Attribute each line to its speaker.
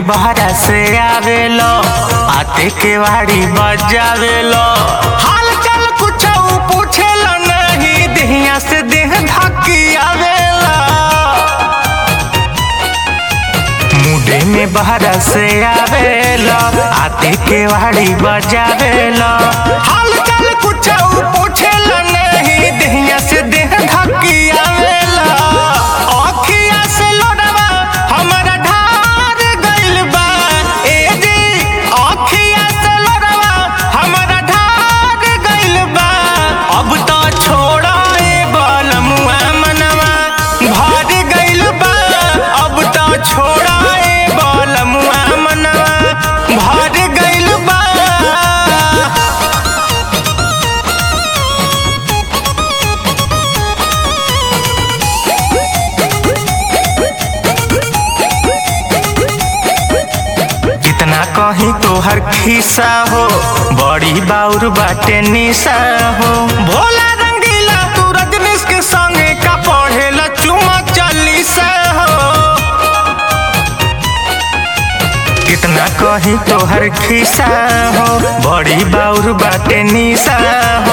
Speaker 1: बहरा से आवेलो आते के वाड़ी बजावेलो हाल चाल कुछ पूछेला नहीं देहिया से देह धकी आवेला मुडे में बहरा से आवेला आते के वाड़ी बजावेला हाल चाल कुछ पूछेला नहीं देहिया से देह धकी आवेला अखिया से लोडवा हमरा ढार गइल बा ए जी अखिया से लोडवा हमरा ढार गइल बा अब तो छोड़ा ए बलमुआ मनवा भर गइल बा अब तो छोड़ा ए बलमुआ मनवा भर गइल बा जितना कहीं तोहर खिस्सा हो बड़ी बाउर बाटे निशा हो भोला रंगीला तू रजनीश के संगे का पढ़ेला चुमा चालीसा हो कितना कहीं तोहर खिस्सा हो बड़ी बाउर बाटे निशा